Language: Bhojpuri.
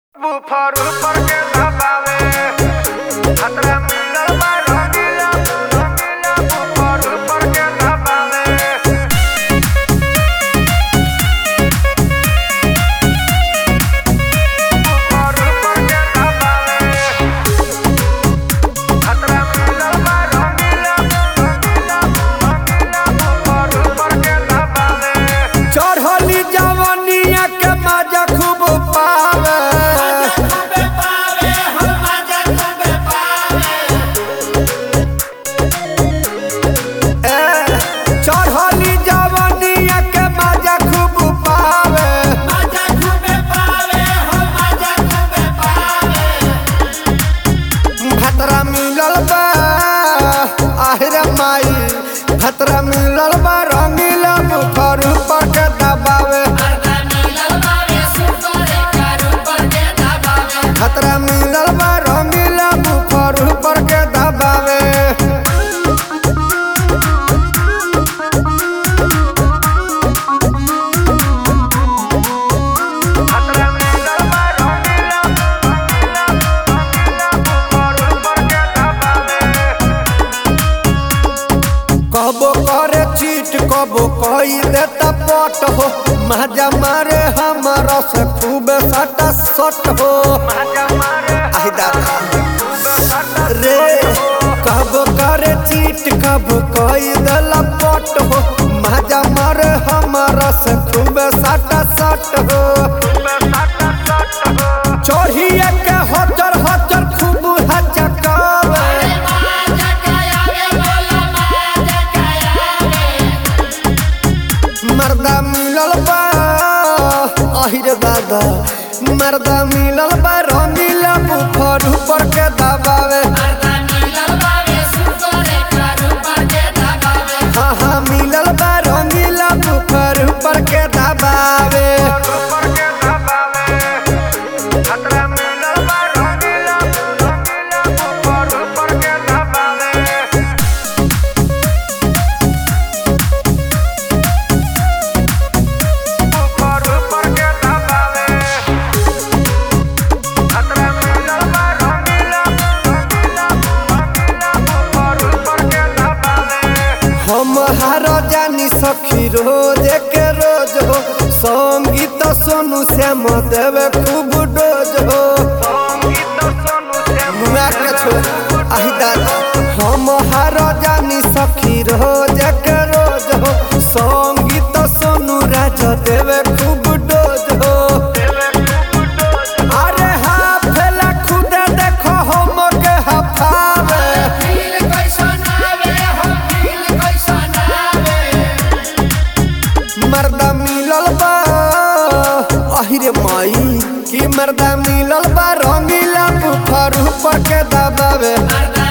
बुफर ऊपर के दबावे खतरा मिलल बा रंगीला रंगीला बुफर ऊपर के दबावे बुफर ऊपर के दबावे खतरा मिलल बा रंगीला रंगीला रंगीला बुफर ऊपर के दबावे चढ़ली जवनिया के मजा खूब पावे ए, चढ़ली जवनिया के मजा खूब पावे भतरा मिलल बा आहिरे माई भतरा मिलल बा रंगीला बुफर ऊपर के दबावे खतरा मिलल बा रंगीला बुफर ऊपर के दबावे खतरा मिलल बा रंगीला रंगीला रंगीला बुफर ऊपर के दबावे कबो करे चीट कबो कई देता पट हो मजा मारे हमारा से खूब सटा सट हो माजा मारे आई दादा सटा रे कबो करे चीट कबो कई देला पट हो मजा मारे हमारा से खूब सटा सट हो सटा सट हो चढ़िए के हचर हचर खूब हचकावे मर्दा मिलल बा अहिरे दादा मर्दा मिलल बा रंगीला बुफर ऊपर के दबावे हाँ हाँ मिलल बा रंगीला बुफर ऊपर के दबावे ऊपर के दबावे खतरा मिलल बा रंगीला रंगीला ऊपर ऊपर के दबावे ऊपर ऊपर के दबावे खतरा मिलल बा रंगीला रंगीला रंगीला ऊपर ऊपर के दबावे हम हार जानी सखी रोज के रोज हो संगीत सोनू श्याम देवे खूब डोज हो संगीत सोनू से मुआ के छोड़ आही दादा हम हार जानी सखी रोज के रोज हो संगीत सोनू राज देवे खूब डोज हो अरे हाँ फेला खुद देखो हम के हफावे मर्दा मिलल बा अहिरे माई की मर्दा मिलल बा रंगीला बुफर ऊपर के दबावे मर्दा